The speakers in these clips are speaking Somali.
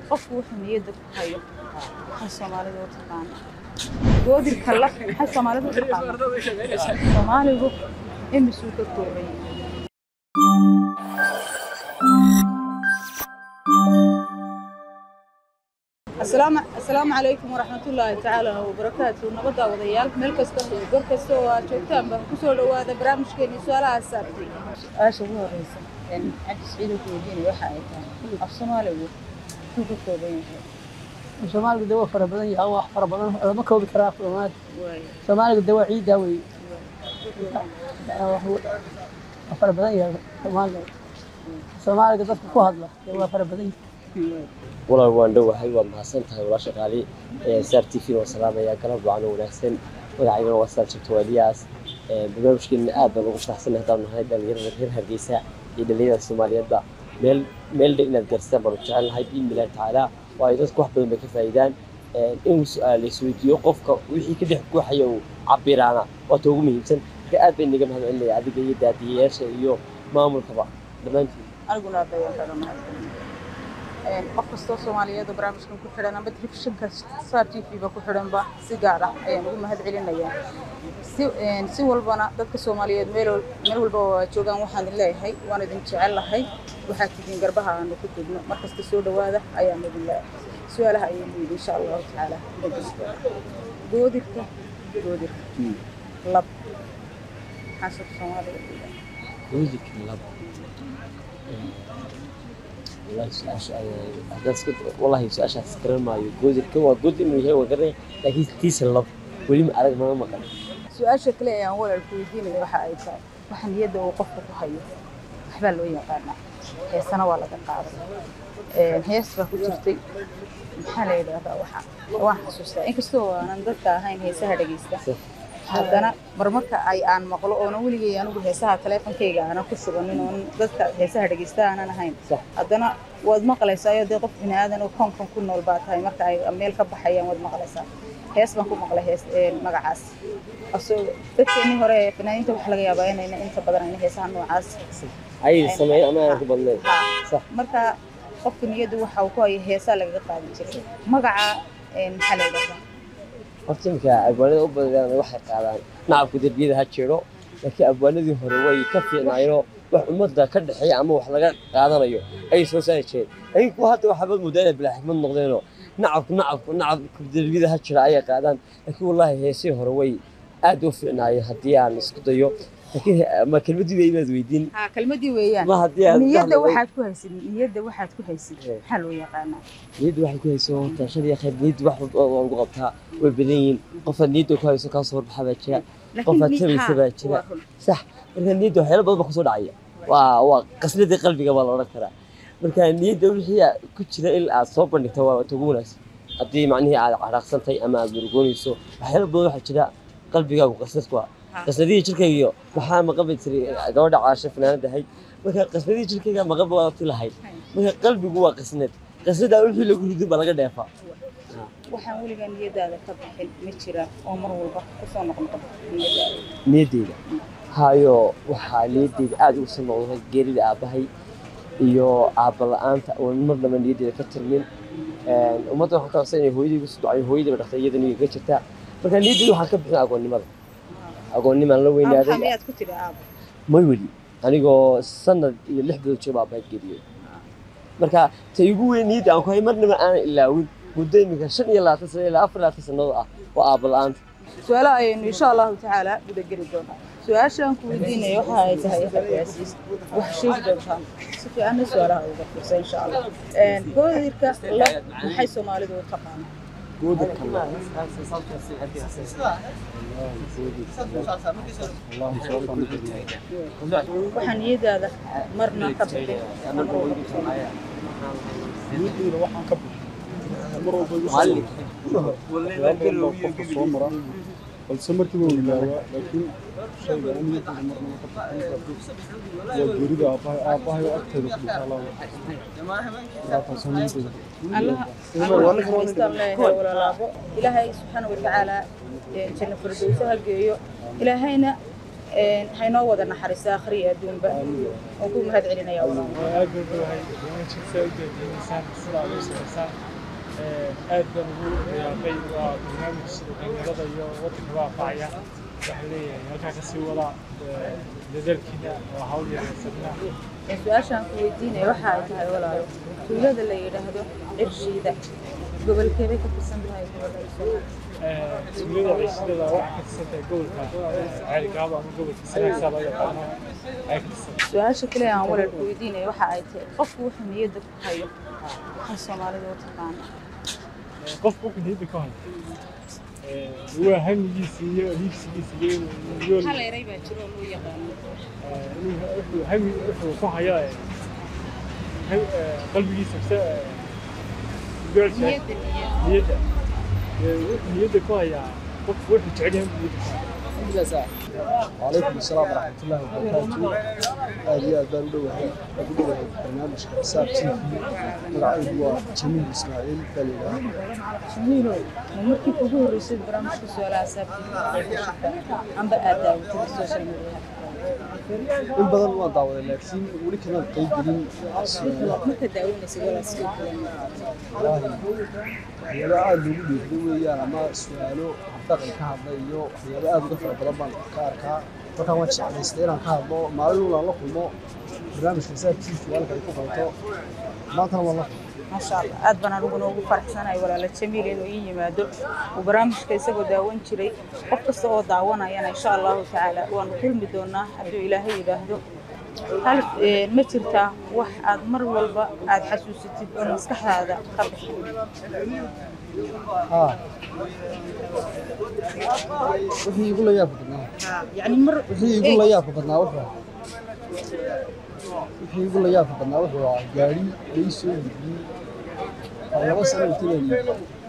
qofku wuxuu niyadda ku hayo maxay soomaalidu u taqaana goodirka la maxay soomaalidu u taqaana soomaaligu imisuu ka kooban yahay asalaamu asalaamu calaykum waraxmatullaahi tacaala wabarakaatu nabadda wadayaal meel kasta iyo gor kasta oo aad joogtaanba kusoo dhowaada barnaamijkeeni su-aalaha asaabtay su-aasha ugu horeysa cabdi siciid wuxuu weydiinaya waxa ay tahay af soomaaligu muxuu ka kooban yahay soomaaliga de waa fara badan yahay wax fara badan lama koobi karaa soomaali waay soomaaliga de waa ciiddaa wey waa fara badan yahay soomaaliga soomaaliga dadka ku hadla de waa fara badan yahay walaal waan dhowahay waa mahadsan tahay walaasha qaali saar t v waa salaamayaa galab wacan oo wanaagsan magacaygana waa saar jabto waaliyaas barnaamijkeena aad baan ugu faraxsanay haddaan nahay dhalinyarada reer hargeysa iyo dhalinyarada soomaaliyeedba meel meel dheer inaad gaarsitaan baanu jecel nahay biidnillahi tacaala waayo dadku wax badan bay ka faa'iidaan inuu su-aal isweydiiyo qofka wixii ka dhex guuxaya uu cabiraana waata ugu muhiimsan marka aad bay inaga mahad celinaya adiga iyo daadiyayaasha iyo maamulkaba dhammaantiin aniguna aad ayaan kaga mahadcelinaya qof kastoo soomaaliyeed oo barnaamijkan ku xidhan ama telefishinka star t v ba ku xidhanba si gaar ah ayaan ugu mahad celinayaa si si walbana dadka soomaaliyeed meel wal- meel walba oo aad joogaan waxaan idin leeyahay waan idin jecel lahay waxaad tihiin garbaha aanu ku degno markasta soo dhowaada ayaan idin leeyahay su-aalaha ayaynu yidhi insha allahu tacaala dhegeysta goodirka goodirka lab maxaa soo soomaaliga ku yidhaha goodirka lab wallahi su-aasha haddaan iska wallahi su-aashaas garan maayo goodirka waa good inuu yahay waa garanaya laakiin tiisa lab weli ma arag mama maqan su-aasha kale ee aan walaalku weydiinaya waxa ay tahay waxa niyadda uu qofka ku hayo waxbaa loo yaqaanaa heesana waa laga qaaday Een, hees baa ku jirtay maxaa la yidhaahdaa waxa waan xasuustaa inkastoo aanan dadka ahayn heesaha dhegeysta haddana marmarka ay aan maqlo oona weligay anigu heesaha taleefonkayga aanan ku shubanin oon dadka heesaha dhegeysta aanan ahayn Sax. haddana waad maqlaysaayo dee qof bini aadan oo koonkan ku nool baa tahay marka ay meel ka baxayaan waad maqlaysaa hees baan ku maqlay hees een, magacaas asoo dadkeennii hore ee fanaaniinta waxaa laga yaabaa inayna inta badan ayna heesaha noocaas ayay sameeyo ama aanan ku badnayn sax marka qofka niyadda waxa uu ku hayo heesaa lagaga qaadan jiray magaca een, maxaa la yidhahdaa horta iminka abwaanada u badadaan waxay qaadaan nacabku derbiyada ha jiro laakiin abwaanadii hore way ka fiicnaayeenoo wax ummadda ka dhexeeya ama wax laga qaadanayo ayay soo saari jireen laakiin kuwa hadda waxaabad moodaa inay bilaa xikmad noqdeenoo nacabku nacabku nacabku derbiyada ha jira ayay qaadaan laakiin wallaahi heesihii hore way aad u fiicnaayeen haddii aan isku dayo laakiin ma kelmadii bay inaad weydiin haa kelmadii weeyaan ma haddii aad niyadda dhahdo- waxaad ku haysid niyadda waxaad ku haysid Ee. maxaa loo yaqaanaa niyadda waxay ku hayso horta shan iyo khayr niyadda wax walba waa lagu qabtaa way badan yihiin qofaad niyadda ku hayso kaasoo horbaxa baa jira qofaad tabaysa baa jira sax marka niyadda waxyaalo badan baa kusoo dhacaya waa waa qasladii qalbiga baa la odhan karaa marka niyadda wixii aa- ku jira in aad soo bandhigto waa ugu wanaagsan haddii macnihii aad caraaqsantahay ama aad murugoonayso waxyaalo badan waxaa jira qalbigaagu qaslad ku ah qasladihii jirkaygiyo maxaa maqabi jiray gabadha caasho fanaanada ahayd marka qasladihii jirkayga maqabi waa ti lahayd marka qalbigu waa qasnad qasnadaa wixii lagu ridin baa laga dheefaa waxaan weligaa niyadaada ka bixin ma jira oo mar walba kusoo noqnoqon niyadaada niyaddeyda hayo waxaa niyaddeyda aada ugu soo noqday geerida aabbahay iyo aabba la-aanta oo marnaba niyaddeeda ka tirmin ummadda waxaan ka codsan inay hooyadaygu soo ducayo hooyadayba dhaqtay iyada niyaga jirtaa marka niyaddeyda waxaan ka bixin agoonnimada agoonnimaan la maxaa weynaaday miyaad ku tiri aabo may weli anigoo sanad iyo lix bilood jooga aabbahay geeriyooday marka ta igu weyn niyadda aan ku hay marnaba aanan ilaawin muddo iminka shan iyo labaatan sano ilaa afar iyo labaatan sannadood ah waa aabba la-aanta su-aalaha ayaynu insha allahu tacaala guda geli doonaa su-aashaan ku weydiinaya waxa ay tahay xayaasiis wax sheegi doontaa si fiicanna su-aalaha uga fiirsa insha allah Een, goodirka la maxay soomaalidu u taqaanaa waxaa niyadaada marna ka bixin mar walba kusoo noqon. niyadeyda waxaan ka bixi mar walba igu soo waxyaalo badan baa qofka soo mara balse markiiba wuu ilaawaa laakiin shayga aan niyadeyda marnaba ka bixin waa geerida aabbahay aabbahay oo agteeda ku dhintay allah taasoo niyadeyda allaha allaha naxariistaan leeyahay walaalaabo ilaahay subxaana watacaala ee janno firdowsa ha geeyo ilaahayna Een, haynoo wada naxariista akhriya adduunba waan ku mahad celinaya walaal aad baan ugahay barnaamijka saa u daadiinaysaan sidaa ugu samaysaan aad baan ugu riyaaqay waa barnaamij dhalinyarada iyo waddanka waafacaya waxaan leeyahay halkaa kasii wada dadaalkiina waa hawl yaraysanna Een, su-aashaan ku weydiinaya waxa ay tahay walaalo tuulada la yidhaahdo cirshiida gobolkeebay ka tirsan tahay gobolka Soomaaliya tuulada ciishadada waxaa ka tirsan tahay gobolka ceelgaabo ama gobolka sanaagsaa loo yaqaano ay ka tirsan su-aasha kale aan walaalku weydiinaya waxa ay tahay qofku wuxuu niyadda ku hayo waxay soomaalida u taqaana qofka wuxuu niyadda ka hayo waa hamigiisa iyo hiigsigiisa iyo yool hal eray baa jiro oo loo yaqaano wuxuu hami wuxuu ku hayo qalbigiisa mise goolsha niyadda niyadda niyadda wuxuu niyadda ku hayaa qofku wuxuu jecel yahay niyadda ku haya وعليكم السلام ورحمة الله وبركاته هذه أدبار دوها أدبار برنامج حساب تي في مقعد هو جميل إسماعيل دليل jamiilo ma markii ugu horreysay barnaamijka su-aalaha saabtiisa amba aad daawatay social media in badan waan daawaday laakiin weli kama qayb gelin su'aalaha marka daawanaysa walaa sidoo kale waxyaabo aad loogu dhiirriday weeyaan ama su'aalo dhaqan ka hadla iyo waxyaabo aad uga fara badan baan ka arkaa markaan waan jeclaystay inaan ka hadlo maalin walba aan la kulmo barnaamijka xisaab t v halka ay ku qabato maantana waan la kulmo maasha allah aad baan aniguna ugu faraxsanahay walaala jamiil inuu ii yimaado uu barnaamijka isagoo daawan jiray qof kasta oo daawanayana insha allahu tacaala waanu kulmi doonaa hadduu ilaahay yidhaahdo hal een, ma jirtaa wax aad mar walba aad xasuusatid oo maskaxdaada ka bixin haa wixii igu la yaabka badnaa yacni mar wixii igu la yaabka badnaa wuxuu wixii igu la yaabka badnaa wuxuu ahaa gaari lai soo iibiyey oo laba sano intileeni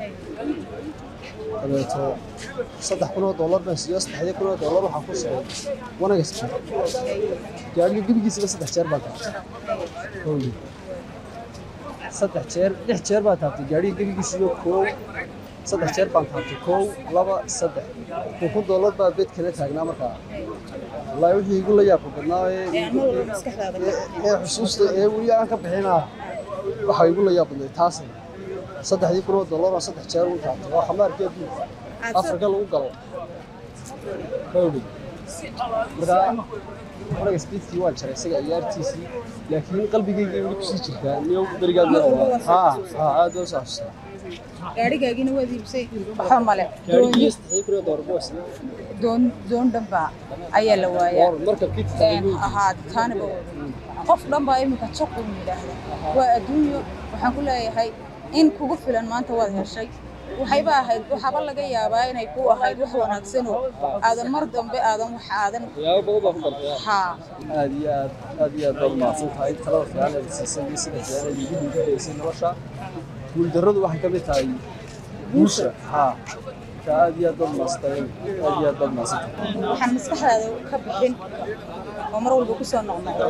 dabeeto saddex kun oo dollar baan siiyo saddexdii kun oo dollar waxaa ku socday wanagas jeer gaariga gebigiisaba saddex jeer baan taabtay howli saddex jeer lix jeer baan taabtay gaariga gebigiisiba koow saddex jeer baan taabtay koow laba saddex kun kun dollar baa beed kala taagnaa markaa wallaahi wixii igu la yaabka badnaa ee ee mar walba maskaxdaada ka bixin ee xusuusta ee weli aan ka bixinaa waxa igu la yaab badnay taasay saddexdii kun oo dollar oo saddex jeer u taabtay waa khamaarkii adduunka afrika lagu galo howli markaa anaga speedkii waan jaray isaga ciyaartiisii laakiin qalbigayga weli kusii jirtaa niyo berigaad Mar walba waa soo haa xasuustaa. haa aad oo xasuustaa gaarigaagina waad iibsay waxba male gaarigii saddexdii kun oo dollar boos doon doon dhanba ayaa la waayaa markabkii een ahaa taaniba qof dhan baa iminka jaq uu yidhaahda waa adduunyo waxaan ku leeyahay in kugu filan maanta waad heshay waxayba ahayd waxaaba laga yaabaa inay ku ahayd wax wanaagsanoo aadan mar dambe aadan wax aadan waxyaabo badan baa ku dartay haa aad iyo aad aad iyo aad baad umahadsan tahay talada fiican ee siisay iyo sida fiican ee igu dhiirigelisay nolosha guuldarradu waxay ka mid tahay guusha haa marka aad iyo aad baad umahadsan tahay aad iyo aad baad umahadsan tahay waxaan maskaxdaada ka bixin oo mar walba ku soo noqnoqdo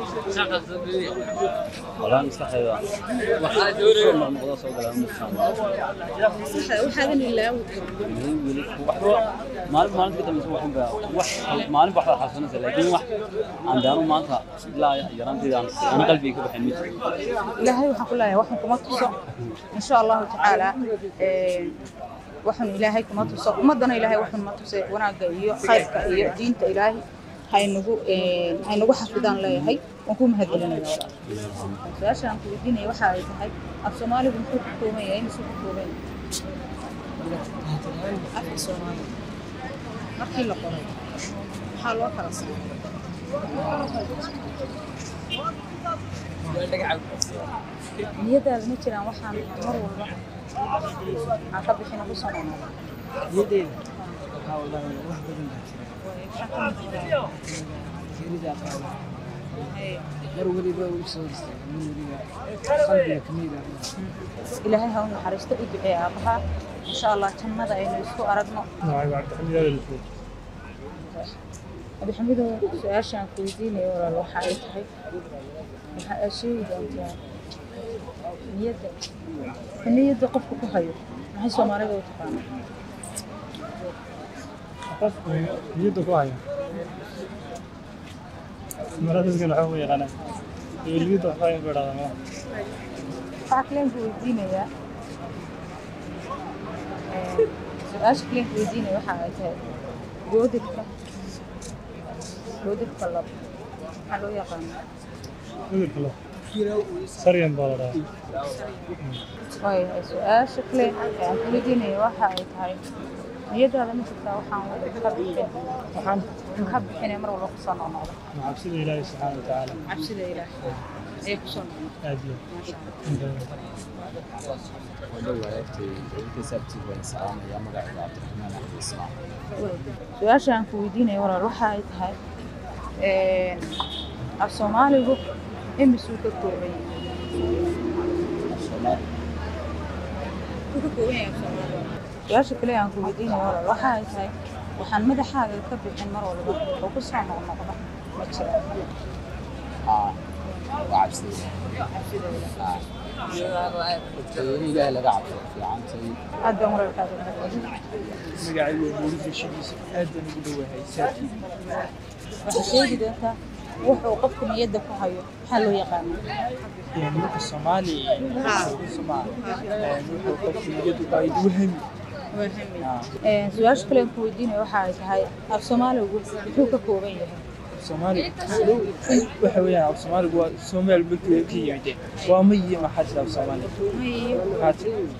والله مستحيل والله ما soo galaa maskaxda waxaadan ilaawi karin maalin maalin ka dambaysa waxaan baa wax maalin wax xasuusanaysa laakiin wax aan daanu maanta ilaa yaraanteeda aan qalbiga ka baxin mid ilaahay waxaan ku leeyahay waxaan kuma tuso insha allahu tacaala een, waxaan ilaahay kuma tuso ummadana ilaahay waxaan ma tuse wanaagga iyo khayrka iyo diinta ilaahay haynagu een, haynagu xafidaan leeyahay waan ku mahadcelinaya walaal su-aasha aan ku weydiinaya waxa ay tahay af soomaaligu muxuu ku kooban yahay imisuu ku kooban yahay afka soomaaliga markii la qoray maxaa loo kala saaray niyadaada ma jiraan waxaan mar walba aan ka bixin ugu soo noqnoqdo niyadeeda waxaa wallaahi wax badan baa jira geerida qaaba mar weliba u soo istaaga mar weliba qalbiga kamid ah ilaahay ha u naxariisto u ducee aabaha insha allah jannada aynu isku aragno abixamidow su-aashaan ku weydiinayo walaal waxa ay tahay waxa aad sheegi doontaa niyadda ka niyadda qofka ku hayo maxay soomaalida u taqaanaa qofku niyadda ku haya maradaskan waxaa ugu yaqaanaa dowliyadda waxbaa in ku idhahdaa malaha waxaa kaleenka weydiinayaa su-aasha kaleenka weydiinaya waxa ay tahay goodirka goodirka lab maxaa loo yaqaanaa cudurka lo saryan baa la dhahaa waayahay su-aasha kale ee aan ku weydiinaya waxa ay tahay niyadaada ma jirtaa waxaan ka bixin waxaan ka bixinaya mar walba kusoo noqnoqda waa cabsida ilaahi subxaana wa tacaala cabsida ilaah ayay kusoo noqnoqda aad iyo maasha allah su-aasha aan ku weydiinaya walaal waxa ay tahay af soomaaligu imisuu ka kooban yahay Wuu ka kooban yahay af soomaaligu su-aasha kale aan ku weydiinaya walaal waxa ay tahay waxaan madaxaaga ka bixin mar walba oo ku soo noqnoqda ma jira cabsida ilaah aad baan walaalkaaga mahadcelin magacaygu waa mawlid heshidiisa aad baan ugu dhowahay saatii waxaa sheegi doontaa wuxuu qofku niyadda ku hayo maxaa loo yaqaanaa yani marka soomaali Soomaali wuxuu qofku niyadu qayd wahami su-aasha kale aan ku weydiinaya waxa ay tahay af soomaaligu muxuu ka kooban yahay soomaali waxa weeyaan af soomaaligu waa soomaal markii ka yimid waa ma iyo maxaa jira af soomaali maxaa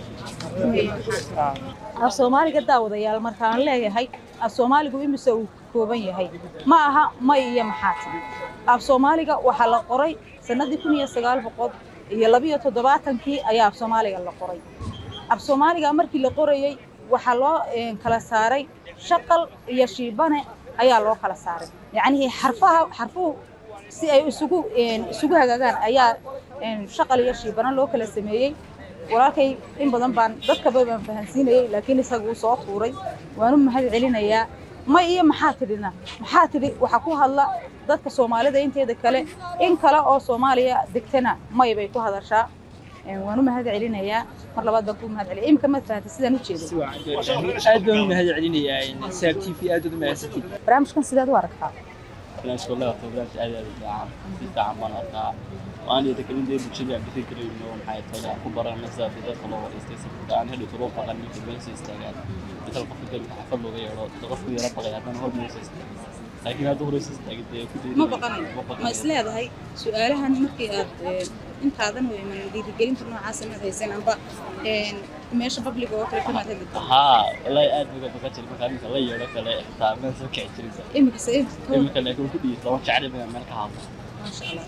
jira ah af soomaaliga daawadayaal markaan leeyahay af soomaaligu imise uu kooban yahay ma aha may iyo maxaa tiri af soomaaliga waxaa la qoray sanadii kun iyo sagaal boqol iyo labiyo toddobaatankii ayaa af soomaaliga la qoray af soomaaliga markii la qorayey waxaa loo eh, kala saaray shaqal iyo shiibane ayaa loo kala saaray yacnihii xarfaha xarfuhu si ay isugu eh, isugu hagaagaan ayaa eh, shaqal iyo shiibane loo kala sameeyey walaalkay in badan baan dadka badan baan fahansiinayay laakiin isaga uu soo tuuray waan u mahad celinayaa may iyo maxaa tidhina maxaa tidhi waxaa ku hadla dadka soomaalida inteeda kale in kale oo soomaaliya degtana may bay ku hadashaa Een, waan u mahad celinayaa mar labaad baan ku mahad celiyay imika ma fahantay sidaan u jeedo aad baan u mahad celinayaa saab t v aad baad u mahadsantiid barnaamijkan sidaad u aragtaa barnaamijka wallahi waa barnaamij aad iyo aad u fiican si fiican baan arkaa waan iyo dadka inta bulshada aan bixi karayno maxay tahay aan ku baranay sida dadka loo wadaystay si aan heli karo faqan ninka meel soo istaagaan dadka qofka galka xafad looga yeero qofku yara baqay haddana hor meel soo istaagan laakiin hadda hore soo istaagay dee ku ma baqanayo ma isleedahay su-aalahan markii aad een, intaadan u iman dhiirigelinta noocaas inaad haysan amba een, meesha babliga oo kale kamaad hadli karto haa wallahi aad uga baqan jiray markaa ninka la yeero kale xitaa meel soo kici jiray imika se imika laakiin ku dhiis lama jecel inaan meel ka hadlo maasha allah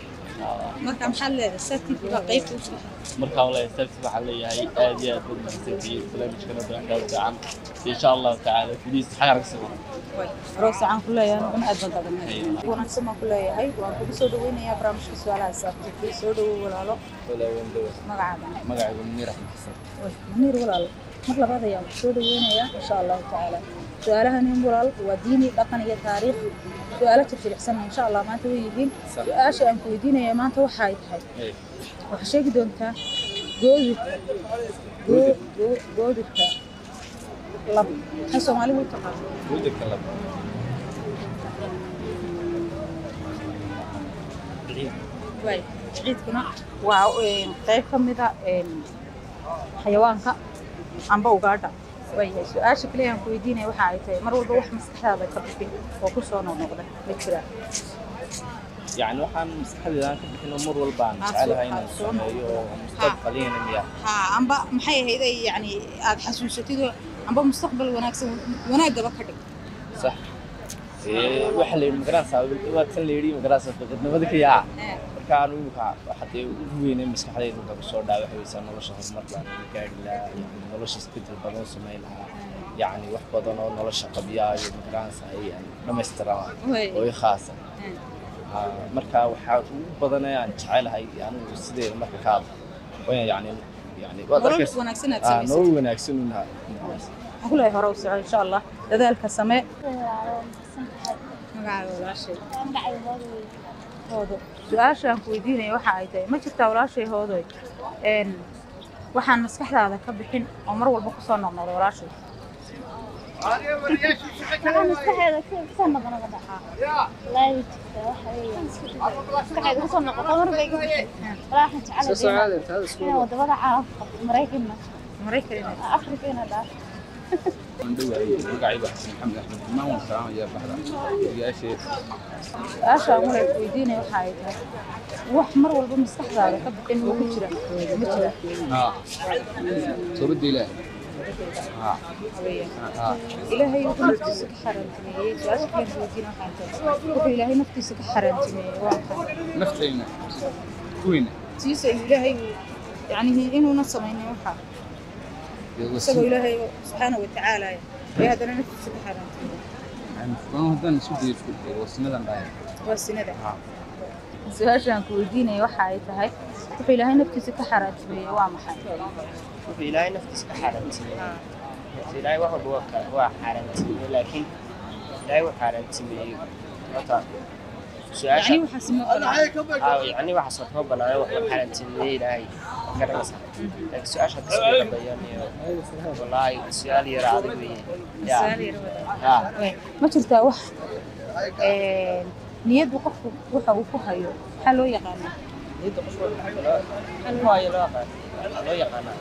marka maxaad leedahay saatiif baa qaybta u fiican marka wallahi sabti waxaan leeyahay aad iyo aad baad mahadsantihiin barnaamijkana barnaamijkaa fiican insha allahu tacaala gudihiisa xagaa naga sii waran roos waxaan ku leeyahay aniguna aad baan taagan wanaagsan baan ku leeyahay waan kugu soo dhaweynayaa barnaamijka su-aalaha saabtiifay soo dhawow walaalo magacaaga magacaygu munir axmed xasan way maniir walaal mar labaad ayaan ku soo dhaweynayaa insha allahu tacaala su-aalahan in walaal waa diini dhaqan iyo taariikh su-aalo jirjiricsan insha allah maanta way yihiin su-aasha aan ku weydiinaya maanta waxa ay tahay waxaa sheegi doontaa goodirka goo- goo- goodirka lab maxay soomaalidu u taqaano gudirka lab waay ciidkuna waa een, qayb ka mid a een, xayawaanka amba ugaadha waayahay su-aasha kaliya aan ku weydiinaya waxa ay tahay mar walba wax maskaxdaada ka bixin oo ku soo noqnoqda ma jiraa يعني waxaan maskaxdayda ka bixino mar walba aan Aad jecelahay soo- inaan aad soo sameeyo oo mustaqbaliyana miya ha amba maxay ahayd ay yani aad xasuusatid oo amba mustaqbal wanaagsan wanaaggaba ka dhig sax ee waxa la yidhi magaraasaa waa tan la yidhi magaraasaa dadnimada ka yaa marka anu imika waxa dee ugu weynay maskaxdayda marka kusoo dhaca waxa weysaa nolosha horumar baan uga gaari lahaa yani nolosha isbedel badan samayn lahaa yacni wax badan oo nolosha qabyaa iyo magaraasaa ay aan dhammaystiraa oo i khaasa Ah, marka waxaa ugu badan ee aan jecelahay anigu sideeda marka ka hadlo waa yani yani waad nolol arkaysa wanaagsan aad ah, samaysatid nolol wanaagsan unaha waxaan ku leeyahay hore u soco insha allah dadaalka samee magacaaga walaashay hoodo su-aasha aan ku weydiinaya waxa ay tahay ma jirtaa walaashay hoodoy een waxaan maskaxdaada ka bixin oo mar walba kusoo noqnoqda walaashay waxaa maskaxeeda kasoo noqnoqda dhaxaa walaahi jirta waxa weeyaan maskaxeeda kasoo noqoto mar bay iga baxay walaa waxaan jecelahay inaan wadamada caalamka qabto maraykanna maraykan afrika ina dhaafo magacaygu xasan maxamed axmed imaan waan salaamaya baxda ogayaashee su-aasha aan walaal weydiinaya waxa ay tahay wax mar walba maskaxdaada ka bixin oo ku jira ma jira haa toobadda ilaah haa haa ilaahay wuxuu naftiisa ka xaaraantimeeyey su-aasha kale aan weydiina waxay tahay wuxuu ilaahay naftiisa ka xaaraantimeeyey waa maxay naftayna kuweyna tiisa ilaahay yacni inuuna samaynin waxa isagoo ilaahay subxaana wa tacaala ee haddana naftiisa ka xaaraantimeeyey haddaan isku dayo isku dayo wasinadan dhahay waa sinada su-aasha aan ku weydiinaya waxa ay tahay wuxuu ilaahay naftiisa ka xaaraantimeeyey waa maxay wuxuu ilaahay naftiisa ka xaaraantimeeyey ilaahay wax walba waa ka- waa xaaraantimeeyey laakiin ilaahay wuu xaaraantimeeyey horta su-aasha yacni waxaas ma banaan aa yacni waxaas horta ma banaana wax la xaaraantimeeyey ilaahay ma garanaysaa laakiin su-aasha hadda soo dhabayaan iyo wallaahi su-aal yar adag weeye yaa su-aal yar wada yaa ma jirtaa wax een, niyaddu qofku waxa uu ku hayo maxaa loo yaqaanaa niyadda qofka waayo loo yaqaan loo yaqaanaa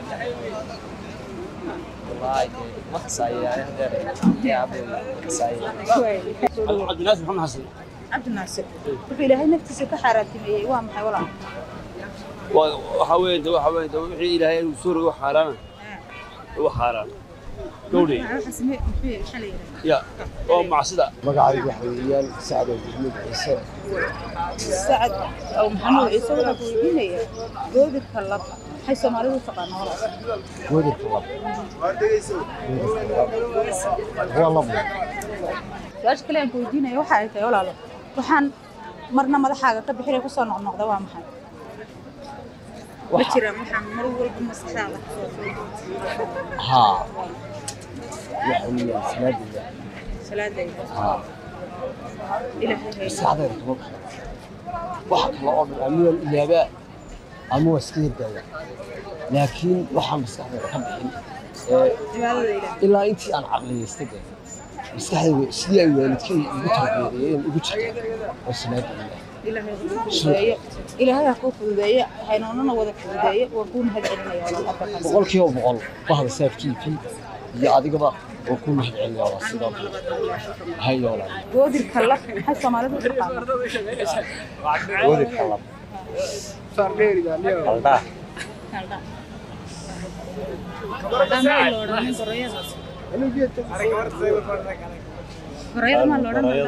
wallaahi dee ma kasaaye hadeer yaa aboy ma kasaaye cabdinaasir maxamed xasan cabdinaasir wuxuu ilaahay naftiisa ka xaaraantimeeyey waa maxay walaal waxa weeye de waxa weeye de wixii ilaahay inuu soo rogo xaaraana waa xaaraan gowdhay waxaas ma- muxuu maxaa la yidhahdaa ya waa macsida magacaygu waxa weeyaan sacdo maxamed ciise sacad aw maxamuud ciise waxaa ku weydiinaya goodirka lab maxay soomaalidu u taqaanaa walaal goodirka lab waa labo su-aasha kale aan ku weydiinaya waxa ay tahay walaalo waxaan marna madaxaaga ka bixinay kusoo noqnoqda waa maxay ma jiraan waxaan mar walba maskaxdaada kusoo haa waxa weeyaan salaadayda salaadayda haa ilaahay hayna maskaxdayda kama baxo waxa kale oo dhan ama waan ilaabaa ama waa iska hirdaaya laakiin waxaan maskaxdayda ka bixin ee cibaadada ilaahay ilaa intii aan caqliyaystay de maskaxdayda sidii ay waalidkay igu tarbiyadeeyeen igu jirta oo salaada ilaah ilaahay ha kuu fududeeyo ilaahay ha kuu fududeeyo haynoonana wada fududeeyo waa kuu mahad celinaya walaal afartan boqol kiiba boqol bahda saaf t v iyo adigaba waa kuu mahad celinaya waa sidoo kale hayoola goodirka lab maxay soomaalidu u taqaanaa goodirka lab qaldhaa Haldha. Haldha ma la odhanin gorayada. Gorayada ma la odhanin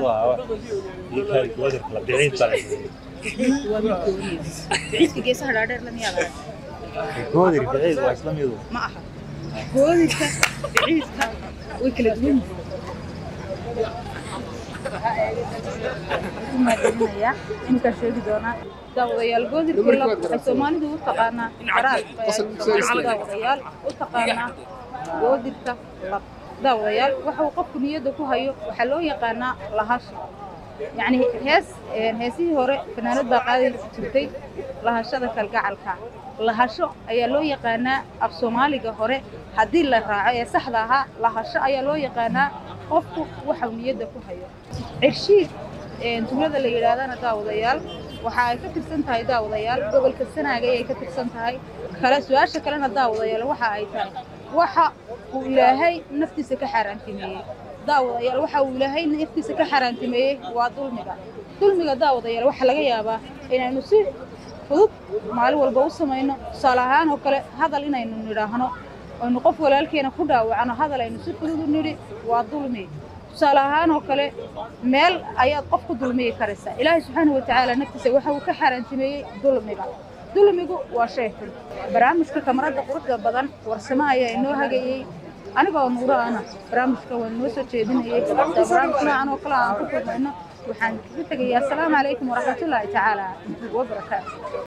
waa mid gooniya. Biciidka geesaha dhaadheer la miyaa lahayd? Ma aha. Goodirka biciidka way kala duwan yihiin. Ku mahadcelinayaa. Iminkaan sheegi doonaa daawadayaal goodirka lab waxay soomaalidu u taqaanaa qaraar daawadayaal u taqaanaa goodirka lab daawadayaal waxa uu qofku niyadda ku hayo waxaa loo yaqaanaa lahasho yacni hees een, heesihii hore fanaanad baa qaadi jirtay lahashada kalgacalka lahasho ayaa loo yaqaanaa af soomaaliga hore haddii la raaco ee saxda ahaa lahasho ayaa loo yaqaanaa qofku waxa uu niyadda ku hayo cirshiid een, tuulada la yidhaahdana daawadayaal waxa ay ka tirsan tahay daawadayaal gobolka sanaaga ayay ka tirsan tahay kale su-aasha kalena daawadayaal waxa ay tahay waxa uu ilaahay naftiisa ka xaaraantimeeyey daawadayaal waxa uu ilaahay naftiisa ka xaaraantimeeyey waa dulmiga dulmiga daawadayaal waxaa laga yaabaa inaynu si fudud maalin walba u samayno tusaale ahaan oo kale hadal inaynu nidhaahno aynu qof walaalkeena ku dhaawacno hadal aynu si fudud u nidhi waa dulmi tusaale ahaan oo kale meel ayaad qof ku dulmiyi karaysaa ilaahay subxaanahu watacaala naftiisa waxa uu ka xaaraantimeeyey dulmiga dulmigu waa shay xun barnaamijka kamarada quruxda badan warsamo ayaa inoo hagayey anigoo nuuro ana barnaamijka waan inoo soo jeedinayay barnaamij noocan oo kale aan ku kulmayno waxaan kaga tegayaa asalaamu calaykum waraxmatullaahi tacaala wabarakaatu